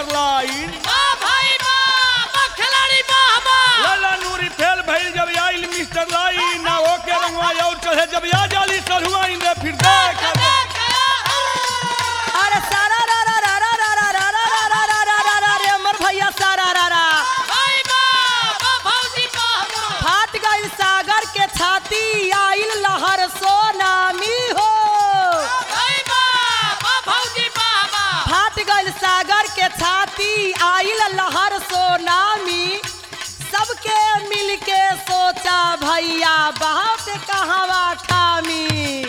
mister line वाह भाई वाह वाह खिलाड़ी वाह वाह लाला नूरी फेल भइल जब आइल मिस्टर लाइन ना ओके रंगवा और चढ़े जब आ जाली सरहुआइन रे फिर देख अरे सारा रा रा रा रा रा रा रा रा रा रा रा रा रा रा रे अमर भैया सारा रा रा भाई वाह वाह भौजी वाह वाह फाट गई सागर के छाती आइल लहर सोनामी हो भाई वाह वाह भौजी वाह वाह फाट गई सागर के छाती आइल लहर सोनामी सबके मिल के सोचा भैया बाप कहवा ठामी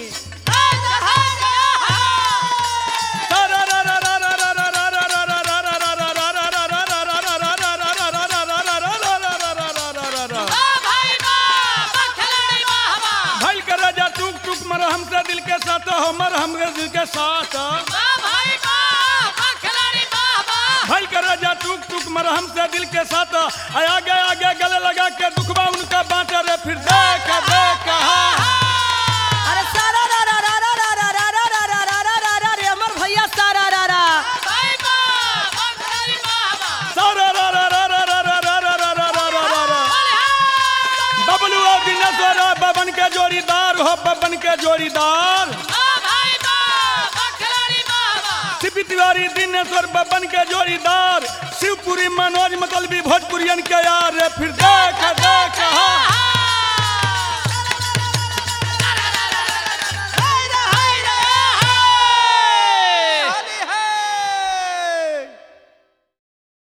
वाह भाई वाह वाह खिलाड़ी वाह वाह भइल के राजा टुक टुक मर हमसे दिल के साथ हमर हमरे दिल के साथ वाह भाई वाह वाह खिलाड़ी वाह वाह भइल के राजा टुक टुक मर हमसे दिल के साथ आय आगे आगे गले लगा के दुखबा उनका बांटे रे फिर देख देख हा अरे सारा रा रा रा रा रा रा रा रा रा रा रा रा रा रे अमर भैया सारा रा रा भाई वाह वाह खिलाड़ी वाह वाह सारा रा रा रा रा रा रा रा रा रा रा रा रा रा बोले हाँ बबलू और दिनेश्वर बबन के जोड़ीदार हो बबन के जोड़ीदार वाह भाई वाह वाह खिलाड़ी वाह वाह सीपी तिवारी दिनेश्वर बबन के जोड़ीदार शिवपुरी मनोज मतलबी भोजपुरियन के यार रे फिर देख देख हा